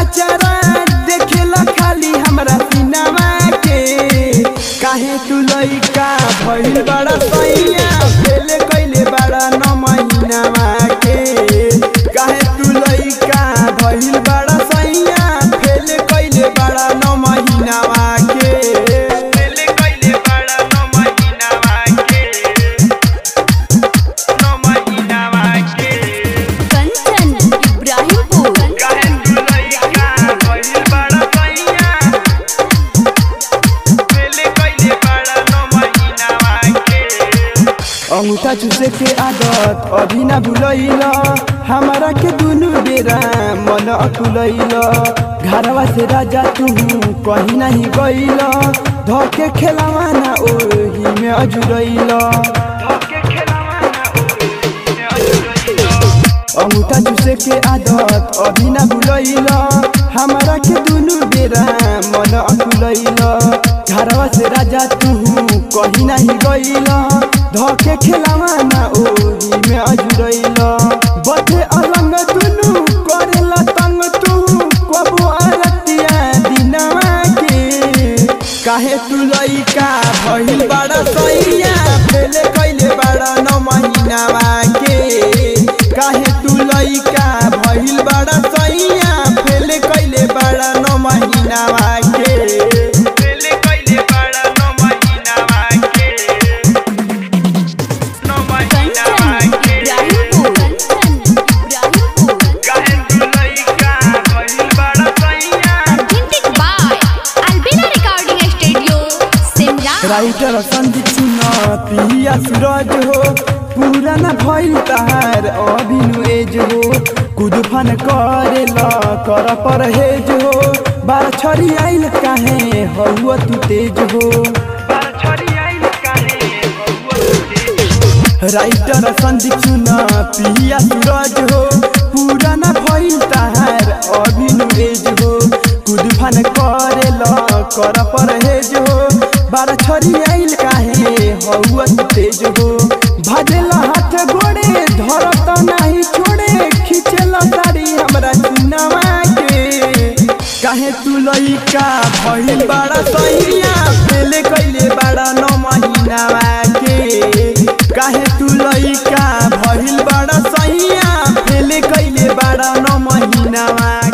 पचरा देखेला खाली हमरा सिनेमा के काहे तू लइका भइल बड़ा सैया फेले कइले बड़ा न महीनावा के काहे तू लइका भइल बड़ा सैया फेले कइले बड़ा न महीनावा के फेले कइले बड़ा न महीनावा के न महीनावा के कंचन इब्राहिमपुर काहे तू लइका भइल बड़ा सैया फेले कइले बड़ा न महीनावा के अंगूठा चूसे के आदत अभी ना भूलैल हमारा के दुनु बेरा मन अकुलैल घरवा से राजा तू कहीं नहीं गइल धोके खेलावा ना ओही में अजुरैल अंगूठा चूसे के आदत अभी ना भूलैल हमारा के दुनु बेरा मन अकुलैल घरवा से राजा तू कहीं नहीं गइल धोके खेलावा ना ओही में अजुरैल बथे अलंग दुनु करेला तंग तू कबो आरतिया दिनवा के काहे तू लइका भइल बड़ा सैया फेले कइले बड़ा न महीनावा के काहे तू लइका भइल बड़ा सैया फेले कइले बड़ा न महीनावा के फेले कइले बड़ा न महीनावा के न महीनावा कंचन के इब्राहिमपुर कंचन इब्राहिमपुर काहे तू लइका भइल बड़ा सैया Authentic by Albina Recording Studio, Simla. Writer Sandeep सुना पिया सूरज हो पुराना भइल तहार अभिनु एज हो कुदफन करेला कर परहेज हो बार छरी आइल काहे हौआ तू तेज हो राइटर संदीप सुना पिया सूरज हो पुराना भइल तहार अभिनु एज हो कुदफन करेला कर परहेज हो बार छरी आइल काहे हौआ तू तेज हो भाजेला हाथ गोड़े धरत नाही छोड़े खिचेला साड़ी हमरा चुनावा के काहे तू लइका भइल बड़ा सैया फेले कइले बड़ा न महीनावा के काहे तू लइका भइल बड़ा सैया फेले कइले बड़ा न महीनावा